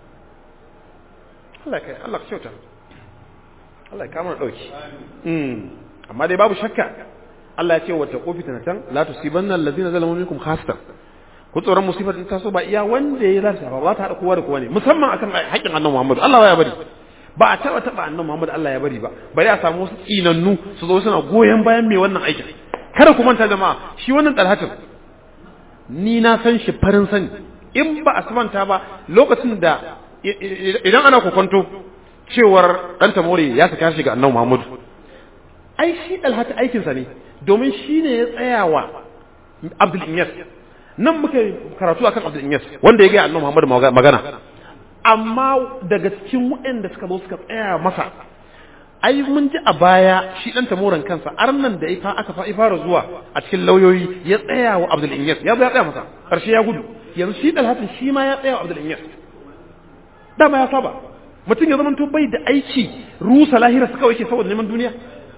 Allah kai Allah ka kyauta Allah ya kama dauki mm amma dai babu shakka Allah ya ce wata kofi tanatan la tusibanna allazina zalamu minkum khasatan ku tsoron musibar ta so ba iya wanda ya lafiya ba ba ta hada kowa da kowa ne musamman akan haƙƙin annabi Muhammad Allah ya bari ba a taba taba annabi Muhammad Allah ya bari ba bari a samu wasu tsinannu su zo suna goyen bayan mai wannan aikin kada ku manta jama'a shi wannan dalhatin ni na san shi farin sani in ba a samanta ba lokacin da idan ana kokonto cewar dan tamore ya saka shi ga annabi Muhammad ai shi dalhata aikinsa ne domin shi ne ya tsayawa Abdul Inyas nan muka karatu akan Abdul Inyas wanda ya ga annabi Muhammad magana amma daga cikin waɗanda suka zo suka tsaya masa ai mun ji a baya shi dan tamoran kansa arnan da ifa aka fa fara zuwa a cikin lauyoyi ya tsaya wa Abdul Inyas ya ya tsaya masa karshe ya gudu yanzu shi dalhatin shi ma ya tsaya wa Abdul Inyas dama ya saba mutum ya zama to bai da aiki rusa lahira suka yake saboda neman duniya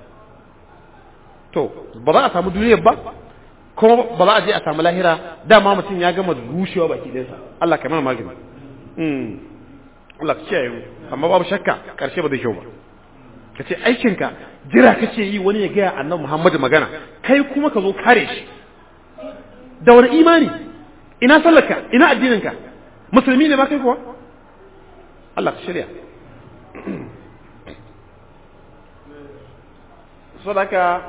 to ba za a samu duniyar ba kuma ba za a je a samu lahira dama mutum ya gama rushewa baki ɗinsa Allah ka mana magani Allah ka kiyaye mu amma babu shakka karshe ba zai kyau ba ka ce aikinka jira kake yi wani ya gaya annabi Muhammadu magana kai kuma ka zo kare shi da wani imani ina sallarka ina addininka musulmi ne ba kai kuwa Allah ka shirya sadaka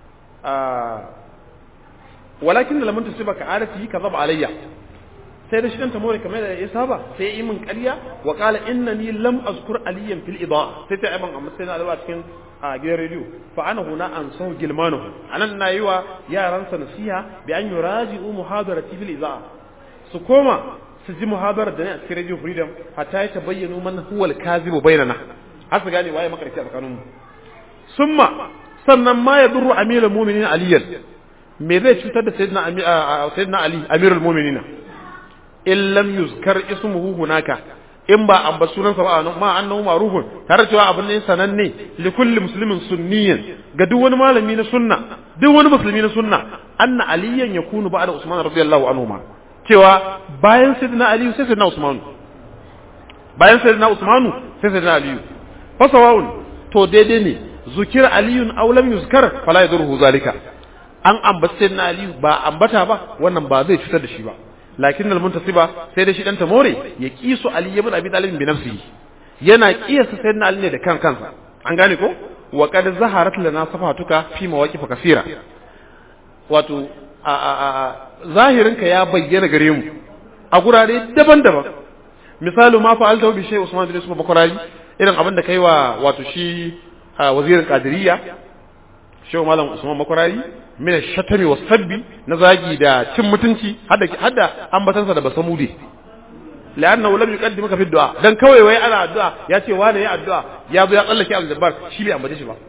walakin da lamun tusiba ka arati ka zaba alayya sai da shi dan tamore kamar da ya saba sai ya yi min ƙarya wa qala innani lam azkur aliyan fil idaa sai ta aiban amma sai na alwa cikin a gidan rediyo fa ana huna an sau gilmanahu anan na yi wa yaran sa nasiha bi an yuraji'u muhadarati fil idaa su koma su ji muhadarar da ne a cikin radio freedom hatta ya tabayyana man huwa al-kazibu bainana har su gane waye makarci a tsakaninmu summa sannan ma ya durru amirul mu'minin aliyan me zai cutar da sayyidina sayyidina ali amirul mu'minin in lam yuzkar ismuhu hunaka in ba an ba sunansa ba ma annahu ma'rufun tare cewa abin ne sananne li kulli muslimin sunniyan ga duk wani malami na sunna duk wani musulmi na sunna anna aliyan yakunu ba'da usman radiyallahu anhu ma cewa bayan sayyidina ali sai sayyidina usman bayan sayyidina usman sai sai na aliyu fasawa'un to daidai ne zukir aliyun aw lam yuzkar fala yadurhu zalika an ambace sai na aliyu ba ambata ba wannan ba zai cutar da shi ba lakin al muntasiba sai da shi dan tamore ya kisu ali ibn abi talib bi nafsihi yana kiyasa sai na ali ne da kan kansa an gane ko wa qad zaharat lana safatuka fi mawaqif kaseera wato a a a zahirinka ya bayyana gare mu a gurare daban-daban misalu ma fa'alta bi shay Usman bin Yusuf Bakrari irin abin da kai wa wato shi wazirin Qadiriyya Shehu Malam Usman Bakrari min shatami was sabbi na zagi da cin mutunci hadda hadda ambatansa da basamude la'annahu lam yuqaddimuka fi du'a dan kawai wai ana addu'a ya ce wani ya addu'a ya zo ya tsallake al-jabbar shi bai ambace shi ba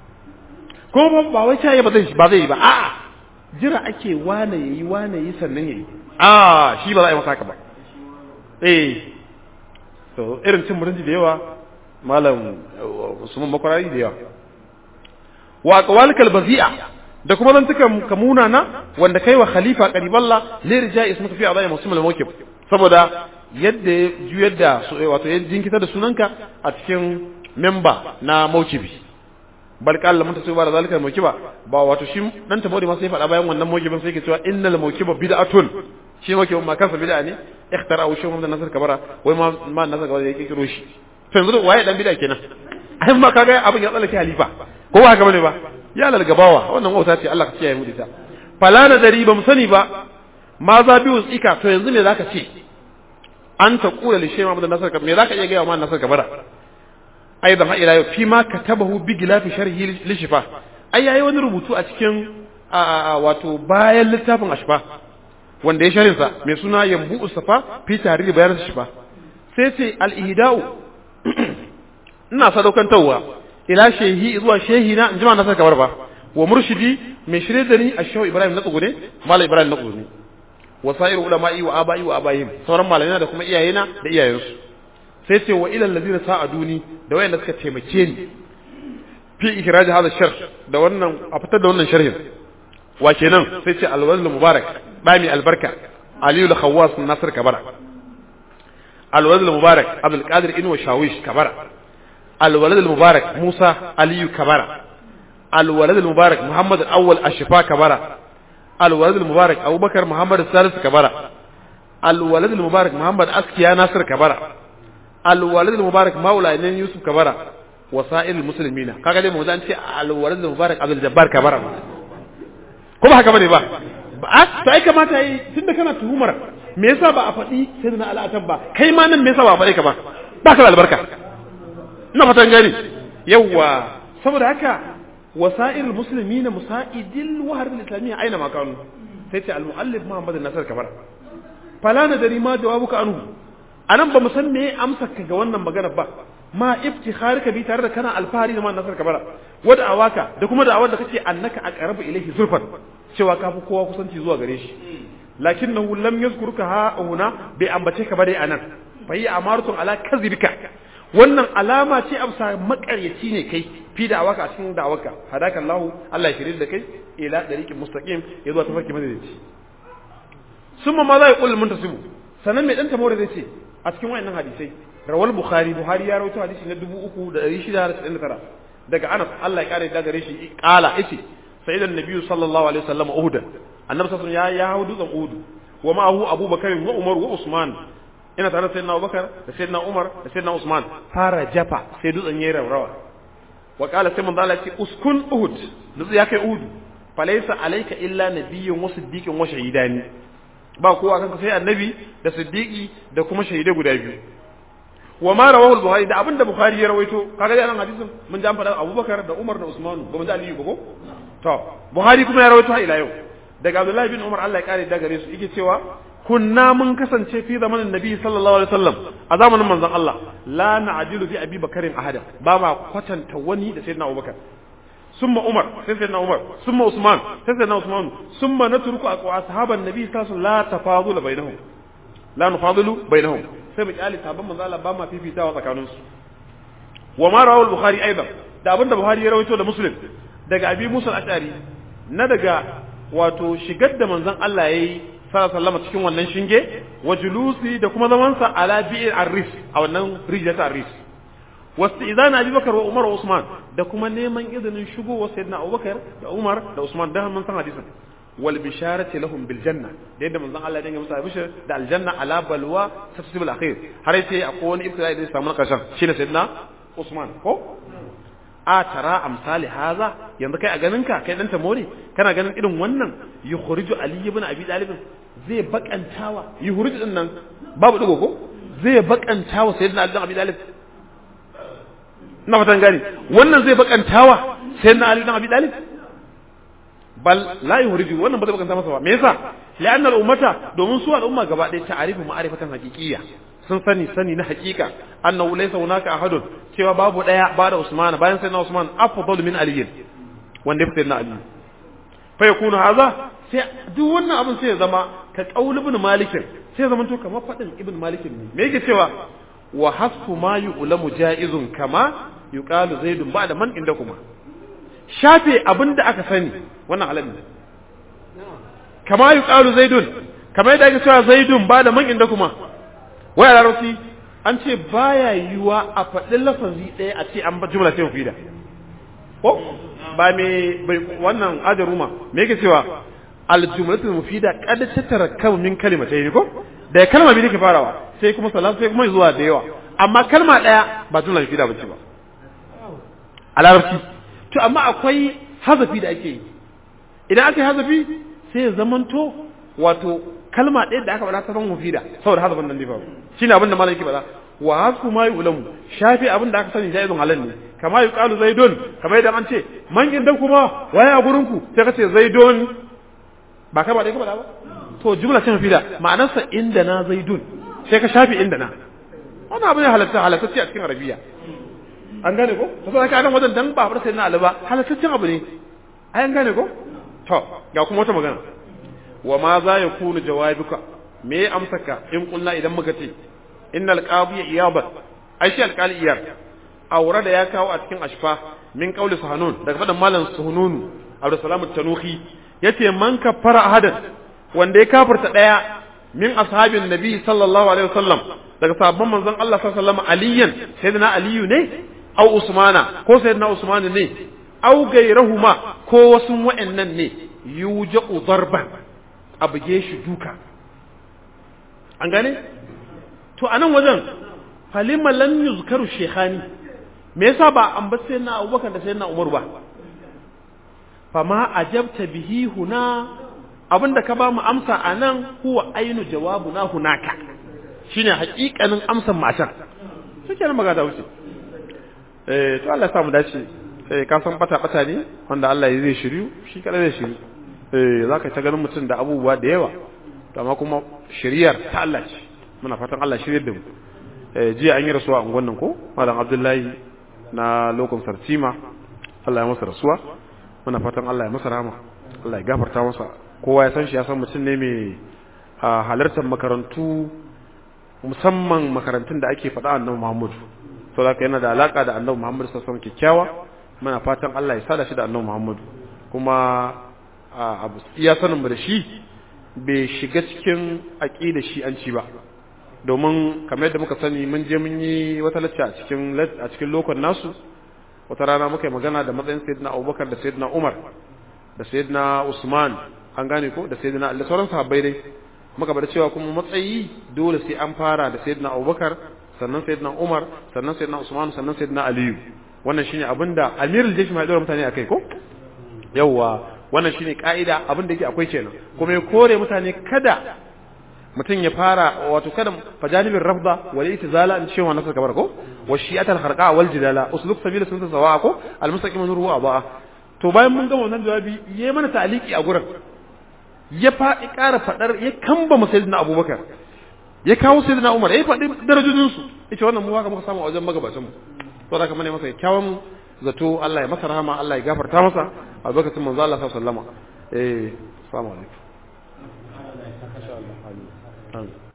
ko ba wai ta ba zai ba zai yi ba a'a jira ake wane yayi wane yi sannan yayi a shi ba za a yi masa haka ba eh so irin cin mutunci da yawa malam Usman makwarari da yawa wa aqwalikal bazi'a da kuma zan tuka kamuna na wanda kai wa khalifa qariballa li rijai ismuka fi adai muslim al-mawqif saboda yadda ya juyar da wato ya jinkita da sunanka a cikin memba na mawkibi bal qala mun tasu ba da zalika mawkiba ba wato shi dan tabori ma sai faɗa bayan wannan mawkibin sai ke cewa innal mawkiba bid'atun shi mawkibin ma kansa bid'a ne ikhtara wa shehu Muhammad Nasir Kabara wai ma ma Nasir Kabara ya kiro shi to yanzu waye dan bid'a kenan ai ma kaga abin ya tsallake halifa ko ba haka bane ba ya lalgabawa wannan wauta ce Allah ka kiyaye mu da ita fala na dari ba mu sani ba ma za bi usika to yanzu me zaka ce an ta kula li shehu Muhammad Nasir Kabara me zaka iya ga wa Nasir Kabara aidan ha ila yau fi ma katabahu bi gilafi sharhi li shifa ai yayi wani rubutu a cikin wato bayan littafin ashfa wanda ya sharinsa mai suna yambu usafa fi tarihi bayan shifa sai ce al-ihda'u ina sadaukantarwa ila shehi zuwa shehi na injima na saka ba wa murshidi mai shirye da ni a shehu ibrahim na tsugune malam ibrahim na tsugune wa sa'iru ulama'i wa aba'i wa abayhim sauran malamai da kuma iyayena da iyayensu sai ce wa ilal ladina sa'aduni da wayanda suka taimake ni fi ikraj hada shar da wannan a fitar da wannan sharhin wa kenan sai ce alwazl mubarak bami albarka aliyu al-khawwas nasir kabara alwazl mubarak abdul qadir inwa shawish kabara الولد المبارك موسى علي كبرى الولد المبارك محمد الأول الشفاء كبرى الولد المبارك أبو بكر محمد الثالث كبرى الولد المبارك محمد أسكيا ناصر كبرى الولد المبارك مولى إنين يوسف كبرى وسائر المسلمين kaga dai mu zan ce alwalad mubarak abdul jabbar kabara kuma haka bane ba ba sai kamata yi tunda kana tuhumar me yasa ba a faɗi sai na al'atan ba kai ma nan me yasa ba a faɗi ka ba ba ka da albarka ina fatan gani yawa saboda haka wasa'ir muslimin musa'idil wahar al-islamiyya aina ma kanu sai ce al-muallif Muhammad Nasir Kabar fala na dari ma jawabuka anhu anan ba mu san me amsa ka ga wannan magana ba ma iftikharika bi tare da kana alfahari da Muhammad Nasir Kabar wada awaka da kuma da awar da kake annaka aqrabu ilayhi zulfan cewa ka fi kowa kusanci zuwa gare shi lakinnahu lam yazkuruka ha huna bai ambace ka ba dai anan fa yi amaratun ala kazibika wannan alama ce amsa makaryaci ne kai fi da awaka a cikin da awaka hadaka Allah Allah ya shirye da kai ila dariqin mustaqim ya zuwa tafarki madalici summa ma za ya kullu muntasibu sanan mai dan tamore zai ce a cikin wayannan hadisai rawal bukhari buhari ya rawaito hadisi na 3699 daga Anas Allah ya kare da gare shi kala yace sayyidan nabiyyu sallallahu alaihi wasallam uhud annabi sallallahu ya ya hau dutsen uhud wa ma'ahu abubakar wa umar wa usman ina tare da sayyidina Abubakar da sayyidina Umar da sayyidina Usman fara jafa sai dutsen yayin rawa wa qala sai manzo Allah ya ce uskun Uhud dutse ya kai Uhud falaysa alayka illa nabiyyun wa siddiqun wa shahidani ba kowa kanka sai annabi da siddiqi da kuma shahidai guda biyu wa ma rawahu al-bukhari da abinda bukhari ya rawaito kaga dai anan hadisin mun ji an faɗa Abubakar da Umar da Usman ba mun ji Aliyu ba ko to buhari kuma ya rawaito har ila yau daga Abdullahi bin Umar Allah ya kare da gare su yake cewa kunna mun kasance fi zamanin nabi sallallahu alaihi wasallam a zamanin manzon Allah la na'dilu fi abi bakarin ahada ba ma kwatanta wani da sayyidina abubakar summa umar sai sayyidina umar summa usman sai sayyidina usman summa natruku ashaban nabi sallallahu alaihi wasallam la tafadul bainahum la nufadilu bainahum sai mu kyale sabon manzon Allah ba ma fifitawa tsakanin su wa ma rawahu al-bukhari aidan da abinda buhari ya rawaito da muslim daga abi musa al-ashari na daga wato shigar da manzon Allah yayi sallama cikin wannan shinge wa julusi da kuma zamansa ala bi'ir arris a wannan rijiyar arris wasu idan abubakar wa umar wa usman da kuma neman izinin shigowa sayyidina abubakar da umar da usman da mun san hadisin wal bisharati lahum bil janna da yadda manzon Allah ya dinga musu bishar da aljanna ala balwa tasbih al akhir har yace akwai wani ibtila'i da ya samu karshen shine sayyidina usman ko a tara amsali haza yanzu kai a ganin ka kai dan tamori kana ganin irin wannan yukhriju ali ibn abi talib zai bakantawa yukhriju din nan babu digo ko zai bakantawa sayyidina ali ibn abi talib ina fatan gani wannan zai bakantawa sayyidina ali ibn abi talib bal la yukhriju wannan ba zai bakanta masa ba me yasa la'anna al-ummata domin su al'umma gaba ɗaya ta'arifu ma'arifatan haqiqiyya sun sani sani na hakika annahu laysa hunaka ahadun cewa babu daya ba da Usman bayan sai na Usman afdalu min Ali wanda yafi na Ali fa yakunu hadha sai duk wannan abin sai ya zama ka qaul ibn Malik sai ya zama to kamar fadin ibn Malik ne me yake cewa wa hasfu ma yu'lamu jaizun kama yuqalu zaidun ba'da man inda kuma shafe abinda aka sani wannan halal ne kama yuqalu zaidun kamar yadda ake cewa zaidun ba'da man inda kuma waya larabci an ce baya yiwa a faɗin lafazi ɗaya a ce an ba jumla ce mufida ko ba me bai wannan ajaruma me yake cewa aljumlatul mufida qad tatarakkabu min kalimatayn ko da kalma biyu ke farawa sai kuma salam sai kuma zuwa da yawa amma kalma ɗaya ba jumla mufida bace ba a larabci to amma akwai hazafi da ake yi idan aka yi hazafi sai ya zamanto wato kalma ɗaya da aka faɗa ta zama mufida saboda hazafin nan ne fa shine abin da malam yake faɗa wa hasku ma yulamu shafi abin da aka sani jaizun halal ne kama yuqalu zaidun kama idan an ce man inda kuma waye a gurin ku sai ka ce zaidun ba kai ba dai ka faɗa ba to jumla ce mufida ma'anarsa inda na zaidun sai ka shafi inda na wannan abin ya halatta halattacce a cikin arabiya an gane ko to sai ka nan wajen dan ba fara sai na alaba halattaccen abu ne ai an gane ko to ga kuma wata magana wa ma za ya kunu jawabika me ya amsaka in kulna idan muka ce innal qadi iyabat ai shi alqali iyar aure da ya kawo a cikin ashfa min qauli suhanun daga fadan malam suhununu abdussalam at-tanuhi yace man kafara ahadan wanda ya kafirta daya min ashabin nabi sallallahu alaihi wasallam daga sahabban manzon Allah sallallahu alaihi wasallam aliyan sayyidina aliyu ne au usmana ko sayyidina usman ne au gairahuma ko wasu wa'annan ne yuja'u darban a buge shi duka an gane to a nan wajen falima lan yuzkaru shekhani me yasa ba an ba sai na abubakar da sai na umar ba fama ajabta bihi huna abinda ka ba mu amsa a nan huwa ainu jawabuna hunaka shine hakikanin amsan matan shi kenan magana wuce eh to Allah ya samu dace eh ka san bata bata ne wanda Allah ya zai shiryu shi kada zai shiryu eh zaka ta ganin mutum da abubuwa da yawa to amma kuma shiriyar ta Allah ce muna fatan Allah shiryar da mu eh jiya an yi rasuwa a unguwan nan ko malam Abdullahi na lokacin sartima Allah ya masa rasuwa muna fatan Allah ya masa rahama Allah ya gafarta masa kowa ya san shi ya san mutum ne mai halartar makarantu musamman makarantun da ake faɗa annabi Muhammad to zaka yana da alaka da annabi Muhammad sallallahu alaihi wasallam kyakkyawa muna fatan Allah ya sada shi da annabi Muhammad kuma abu iya sanin mu da shi bai shiga cikin aqida shi an ci ba domin kamar yadda muka sani mun je mun yi wata lacca a cikin a cikin lokon nasu wata rana muka yi magana da matsayin sayyidina Abubakar da sayyidina Umar da sayyidina Usman an gane ko da sayyidina Allah sauran sahabbai dai muka bar cewa kuma matsayi dole sai an fara da sayyidina Abubakar sannan sayyidina Umar sannan sayyidina Usman sannan sayyidina Aliyu wannan shine abinda Amirul Jaysh mai dora mutane akai ko yawa wannan shine kaida abin da yake akwai kenan kuma ya kore mutane kada mutum ya fara wato kada fajanibin rafda wal itizala an cewa nasar kabar ko wa shi'atal kharqa wal jidala usluk sabila sunta sawa ko al mustaqim nuru wa ba to bayan mun gama wannan jawabi yayi mana ta'aliki a gurin ya fa ƙara fadar ya kamba sayyidina abubakar ya kawo sayyidina umar ya faɗi darajojin su yace wannan mu haka muka samu a wajen magabatan mu to da kamar ne masa kyawun zato Allah ya masa rahama Allah ya gafarta masa a lokacin manzo Allah sallallahu alaihi wasallam eh assalamu alaikum Amin.